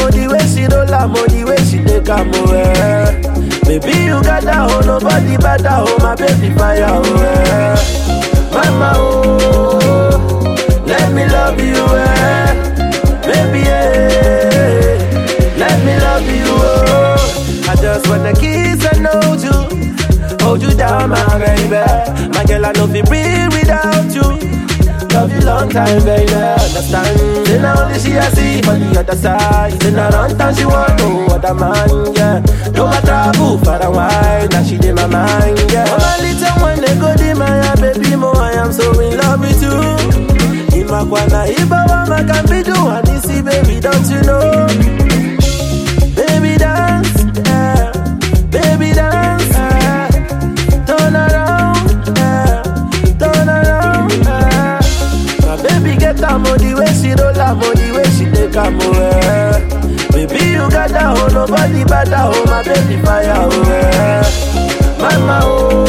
oh, the way she roll am, oh, the way she take am, oh, eh. Baby, you got that, oh, nobody better, oh, my baby fire, oh, eh. Mama, oh, let me love you, eh. Baby, eh, let me love you, oh. I just wanna kiss and hold you, hold you down, my baby. My girl, I know fi breathe without you. Love you long time, baby. Understand? Then only she I see on the other side. Then I run time she want no other man, yeah. No I travel far and wide, now she in my mind, yeah. Oh, my little one, they go di my baby, mo I am so in love with you. Imakwana ibawa makambidu hanisi, baby, don't you know? Baby dance, yeah. Baby dance, yeah. Turn around, yeah. Turn around, yeah. My baby get am oh, the way she roll am oh, the way she take am oh, eh. Baby you got that oh, nobody better oh, my baby fire oh, eh. Mama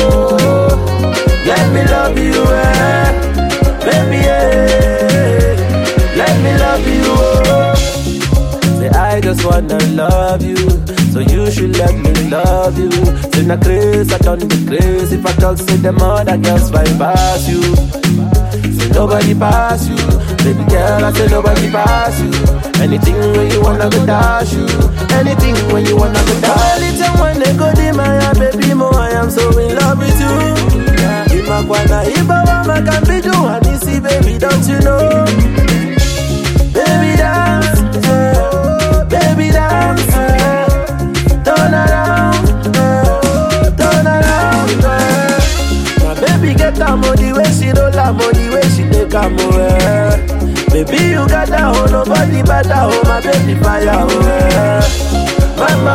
oh, let me love you eh. Baby eh, let me love you oh. Say I just wanna love you, so you should let me love you. Say na crazy, I done the crazy. If I talk, say them other girls fight pass you. Say nobody pass you, baby girl. I say nobody pass you. Anything when you wanna go dash you, anything when you wanna go dash. Little when they go di my baby mo, I am so in love with you. Imakwana ibawa makambidu hanisi, baby, don't you know? Baby dance, yeah. baby dance, yeah. turn around, yeah. turn around. Yeah. My baby get am oh, the way she roll am oh, the way she take am oh, eh. Baby you got that oh, nobody better oh, my baby fire oh, eh. Mama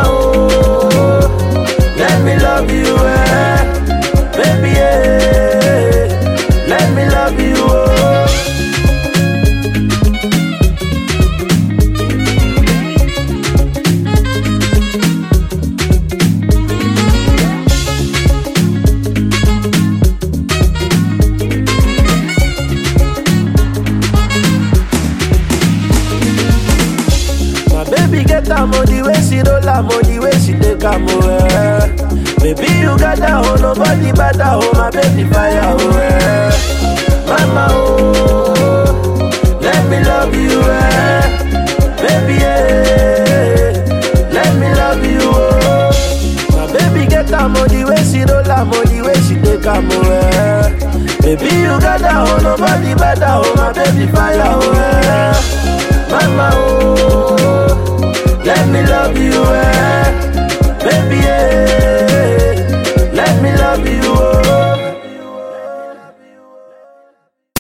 oh, let me love you eh. Baby eh, let me love you oh. My baby get am oh, the way she roll am oh, the way she take am oh, eh. Baby you got that oh, nobody better oh, my baby fire oh, eh. Mama oh, let me love you eh. Baby eh, let me love you oh. My baby get am oh, the way she roll am oh, the way she take am oh, eh. Baby you got that oh, nobody better oh, my baby fire oh, eh. Mama oh.